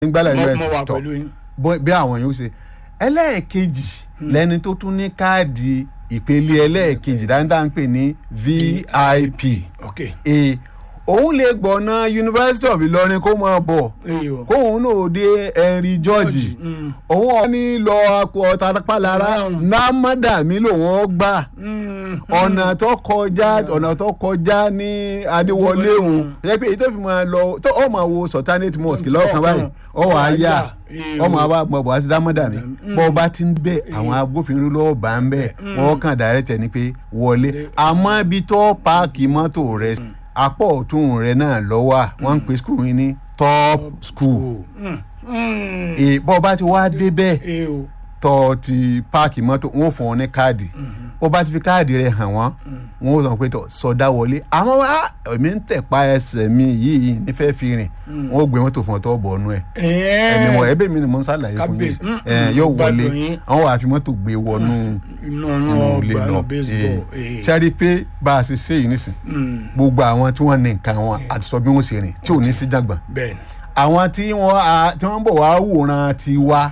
nígbàlẹ̀ mo us mo wà tọ̀ pẹ̀lú yín. bọ́- bí àwọn yóò ṣe ẹlẹ́ẹ̀kejì lẹni tó tún ní káàdì ìpele ẹlẹ́ẹ̀kejì dáńtà ń pè ní vip ok e òun lè gbọ̀nà university of Ìlọrin kó máa bọ̀ èyí o. kóun náà dé henry george Mm. òun ọ̀ ní lọ ọ̀tá pálára námádàmí lòun ó gbà Mm. ọ̀nà tó kọjá ọ̀nà tó kọjá ní adéwọlé òun yẹ pé èyí tó fi máa lọ tó ọ máa wo sultanate mosque lọ́kàn báyìí ọ wà á yá ọmọ àwa mọ̀ bọ̀ àti dámọ́dà mi bọ́ ọba ti ń bẹ̀ àwọn agbófinró lọ́wọ́ bá ń bẹ̀ wọ́n kàn dàrẹ́tẹ̀ ni pé wọlé àmọ́ ibi tó páàkì mọ́tò rẹ̀ apá ọ̀tún rẹ̀ náà lọ́wọ́ wọ́n ń pè skul yín ní top school Mm. Mm. Èè, bọ́ ọba ti wá débẹ̀ èyí o. tọ́ ti páàkì mọ́tò wọn ò fún ọ ní káàdì ó bá ti fi káàdì rẹ hàn wọ́n wọn ò sọ pé tọ́ sọdá wọlé àmọ́ wá èmi ń tẹ̀pa ẹsẹ̀ mi yìí nífẹ̀ẹ́ fi rìn wọn ò gbé mọ́tò fún ọ tọ́ bọ̀ ọ́nú ẹ̀ ẹ̀mí wọ̀ ẹ̀bẹ̀ mi ni mo ń ṣàlàyé fún yín Kábíyèsí. Mm, ẹ̀ yóò wọlé gbádùn yín. àwọn wàá fi mọ́tò gbé wọnú inú inú ọ̀nà ilé ọgbà lọ náà baseball. èyí. ṣáàrí pé bá a ṣe ṣe yìí nísìn Mm. gbogbo àwọn tí wọ́n ní nǹkan wọn àti sọ bí wọ́n ṣe rìn tí ò ní sí jàgbọ́n bẹ́ẹ̀ ni. àwọn tí wọ́n a- tí wọ́n ń bọ̀ wá wòran tiwa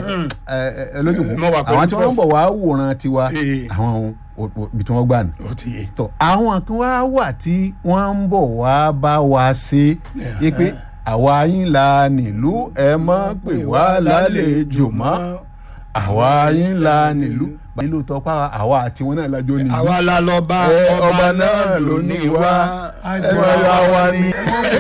lójúkú Mo wà pẹ̀lú àwọn tí wọ́n ń prof. bọ̀ wá wòran tiwa Eh. àwọn o- o- ibi tí wọ́n gbà ní. ó ti yé. tọ àwọn kan wá wà tí wọ́n ń bọ̀ wá bá wa ṣe é pé àwa yín la nílùú ẹ mọ́ pé wá lálejò mọ́ àwa yín la nílùú nílùú tọpá àwa àti wọn náà lájọ nílùú àwa la lọ bá ẹ ọba náà ló ní wá ẹ máa yọ àwa ní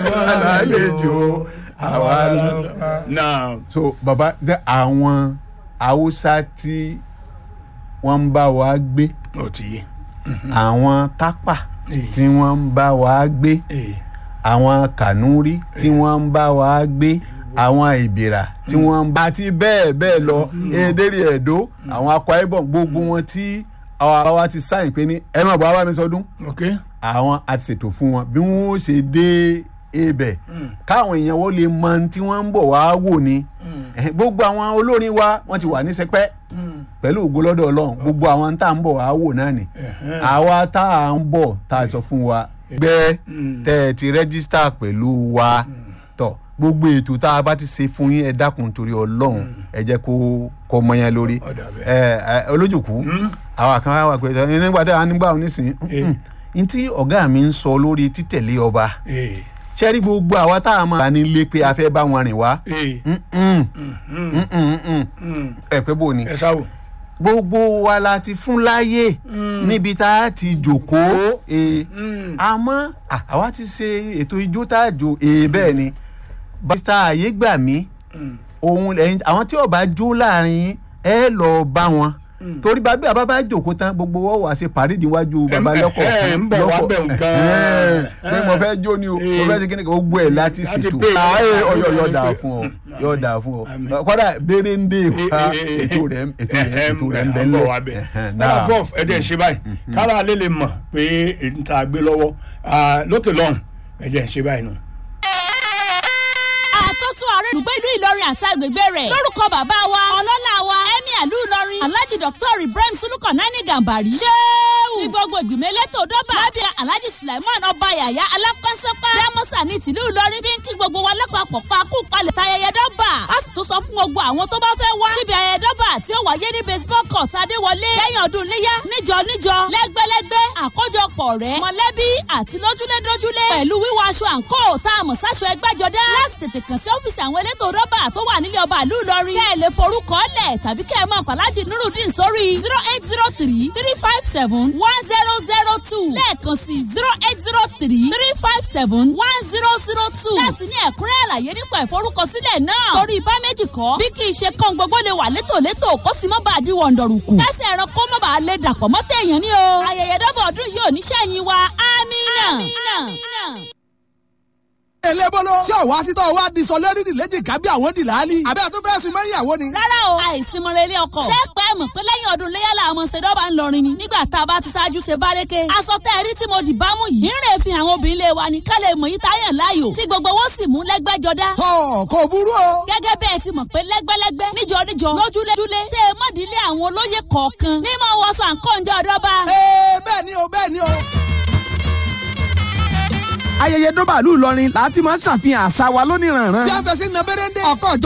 lálejò àwa lọ. náà so baba ṣe àwọn haúsá tí wọ́n ń bá wa gbé ó ti yé. àwọn tápà Eh. tí wọ́n ń bá wa gbé èyí. àwọn kànúrí tí wọ́n ń bá wa gbé àwọn ìbìrà tí wọ́n ń bá àti bẹ́ẹ̀ bẹ́ẹ̀ lọ èdèrè ẹ̀dọ́ àwọn akọ ibom gbogbo wọn tí àwa wa ti sáyìn pé ní ẹ má bọ̀ wá bá mi sọdún ok. àwọn a ti ṣètò fún wọn bí wọn ó ṣe dé ibẹ̀ káwọn èèyàn wọ́n lè mọ ohun tí wọ́n ń bọ̀ wá wò ni Eh, gbogbo àwọn olórin wa wọ́n ti wà ní sẹpẹ́ pẹ̀lú ògo lọ́dọ̀ ọlọ́run gbogbo àwọn tá à ń bọ̀ wá wò náà ni àwa tá à ń bọ̀ tá a sọ fún wa gbẹ́ tẹ́ ẹ ti rẹ́gísítà pẹ̀lú wa tọ̀ gbogbo ètò tá a bá ti ṣe fún yín ẹ dákun torí ọlọ́run ẹ jẹ́ kó kó mọ yẹn lórí Ó dà bẹ́ẹ̀. ẹ ẹ olójúkú àwa kan wá wà pé ẹ nígbà tí a nígbà onísìn n tí ọ̀gá mi ń sọ lórí títẹ̀lé ọba èyí. ṣẹ́rí gbogbo àwa tá a máa nílé pé a fẹ́ bá wọn rìn wá èyí. Mm-mm. Mm-mm, mm-mm. ẹ pé bò ni ẹ sáwò. gbogbo wa la ti fún láyè níbi tá a ti jòkóó ee àmọ́ à, àwa ti ṣe ètò ijó tá a jò ee bẹ́ẹ̀ ni barista àyè gbà mí òun lẹ́yìn àwọn tí ó bá jó láàrin ẹ lọ bá wọn torí bá bí a bá bá jòkó tán gbogbo wọn wà ṣe pàrídì iwájú baba ẹ- lọkọ ẹ ń bọ̀ wá bẹ̀ nǹkan. pé mo fẹ́ jó ni o mo fẹ́ ṣe kíni kan gbogbo ẹ̀ láti Láti ṣètò pay. ayé ọyọ yọ dà fún ọ yọ dà fún ọ kọ́dà béèrè ń dé wa ètò rẹ̀ ètò rẹ̀ ètò rẹ̀ ń bẹ́ bọ̀ wá bẹ̀. náà prof ẹ dẹ̀ ṣe báyìí kára alẹ́ lè mọ̀ pé èyí tá a gbé lọ́wọ́ Ah, lókè lọ́hùn ẹ dẹ̀ ṣe báyìí nù. àtọ́tù ààrẹ olùgbé ìlú ìlọrin àti agbègbè rẹ̀ lórúkọ bàbá wa ọlọ́lá wa emir ìlú ìlọrin alhaji dr ibrahim sulukan nani gambari. ṣéwù ní gbogbo ìgbìmọ̀ elétò dọ́bà lábẹ́ alhaji sulaiman ọba yàyà alákọ́sẹ́pá dámọ́sà ní tìlú ìlọrin bí ń kí gbogbo wa lápapọ̀ pa kú palẹ̀ tayẹyẹ dọ́bà a sì tún sọ fún gbogbo àwọn tó bá fẹ́ wá síbi ayẹyẹ dọ́bà tí ó wáyé ní baseball court adéwọlé lẹ́yìn ọdún níyá níjọ níjọ lẹ́gbẹ́lẹ́gbẹ́ àkójọpọ̀ rẹ̀ mọ̀lẹ́bí àti lójúlédójúlé pẹ̀lú wíwọ aṣọ àǹkó tá a mọ̀ sáṣọ ẹgbẹ́jọdá láti tètè kàn sí ọ́fíìsì àwọn elétò rọ́bà tó wà nílé ọba ìlú Ìlọrin kẹ́ ẹ lè forúkọ lẹ̀ tàbí kẹ́ ẹ mọ̀ pàlájì nurudeen sórí zero eight zero three three five seven one zero zero two lẹ́ẹ̀kan sí zero eight zero three three five seven one zero zero two láti ní ẹ̀kúnrẹ́ àlàyé nípa ìforúkọsílẹ̀ náà torí ibà méjì kọ́ bí kì í ṣe kán gbogbo lè wà létòlétò kó sì mọ́ bá a di wọ̀ndọ̀rùkù kẹ́sì ẹ̀ràn kó mọ́ bá a lè dàpọ̀ mọ́ téèyàn ní o ayẹyẹ dọ́bọ̀ ọdún yìí ò ní sẹ́yìn wa amínà. elébóló tí ọ̀wá sítọ́ wa di sọ lórí ìlẹ́jì kábí àwọn dìláàlì àbẹ́ àtúntò ẹ̀sìn mọ́ ìyàwó ni. rárá o àìsímọ̀rẹ́ ilé ọkọ̀. ṣé pẹ́ mọ̀ pé lẹ́yìn ọdún léyàlá àmọ́ ṣèdọ́bà ń lọrin ni nígbà tá a bá ti ṣáájú ṣe bárẹ́kẹ́. aṣọ tẹ́ ẹ rí tí mo dì bá mú yìí. ń rè fi àwọn obìnrin lé wa ní ká lè mọ̀ yí táyà láàyò tí gbogbo wọn sì mú lẹ́gbẹ́jọdá. tọ́ kò burú o. gẹ́gẹ́ bẹ́ẹ̀ ti mọ̀ pé lẹ́gbẹ́lẹ́gbẹ́ níjọ níjọ lójúlé tẹ́ ẹ mọ̀dílé àwọn olóyè kọ̀ọ̀kan ní mọ̀ wọ́n sọ àǹkóńjọ ọ̀dọ́ba. ee bẹ́ẹ̀ ni o bẹ́ẹ̀ ni o. ayẹyẹ dọ́bàlú Ìlọrin láti máa ń ṣàfihàn àṣà wa lóníranran. bí a fẹ́ sí nàbẹ́rẹ́dẹ́ ọkọ̀ ìjọ